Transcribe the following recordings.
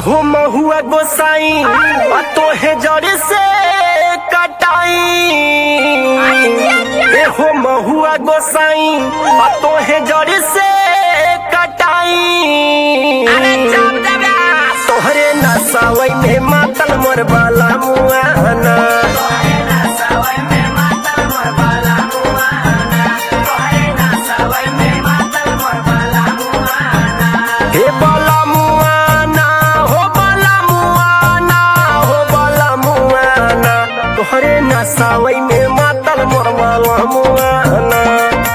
हो महुआ गोसाई आ तोहे जड़ से कटाई ए हो महुआ गोसाई आ तोहे जड़ से कटाई तोहरे नसावई में मातल मोर बाला मुआना हे बाला मुआना हो बाला मुआना हो बाला मुआना तोहरे नसावई में मातल मोर बाला मुआना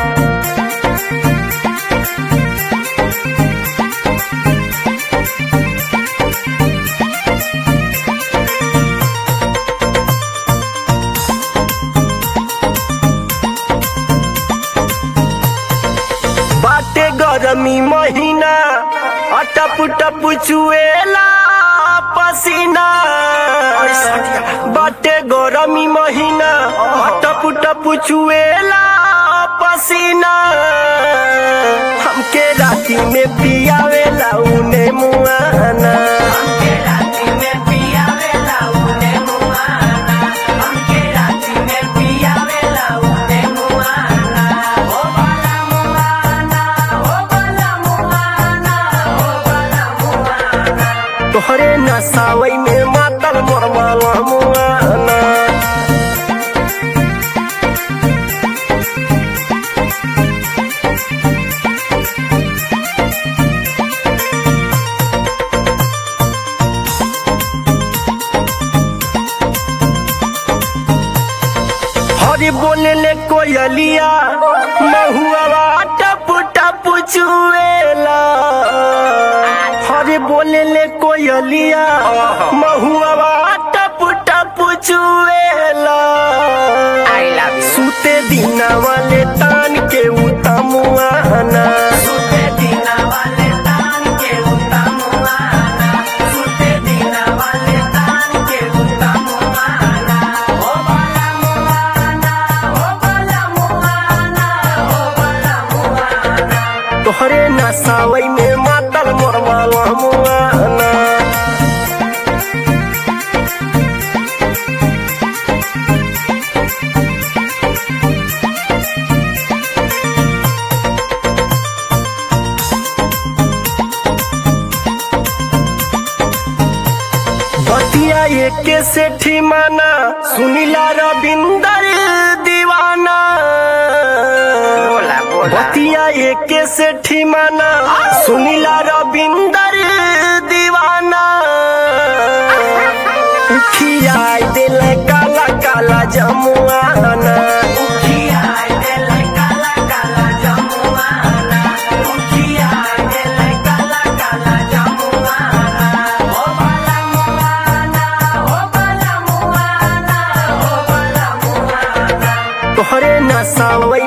बाटे गरमी महीना अटप टप चुएला पसीना बाटे गरमी महीना अटप टप चुएला पसीना हमके राती में पियावेला उने मुआना तोहरे नसावई में मातल मोर माला मुआना हरी बोले ले कोयलिया महुआ टप टप चुएला हरी बोले ले कोयलिया महुआ टप टप चुएला सुते दिना वाले तान के उतमुआना तोहरे नसावई में मातल मोर माला मुआना बतिया एके सेठी माना सुनीला रविंदर दीवाना बतिया एके सेठी माना सुनीला रविंदर दीवाना खियाई दिल काला काला जमुआना तोहरे नसावई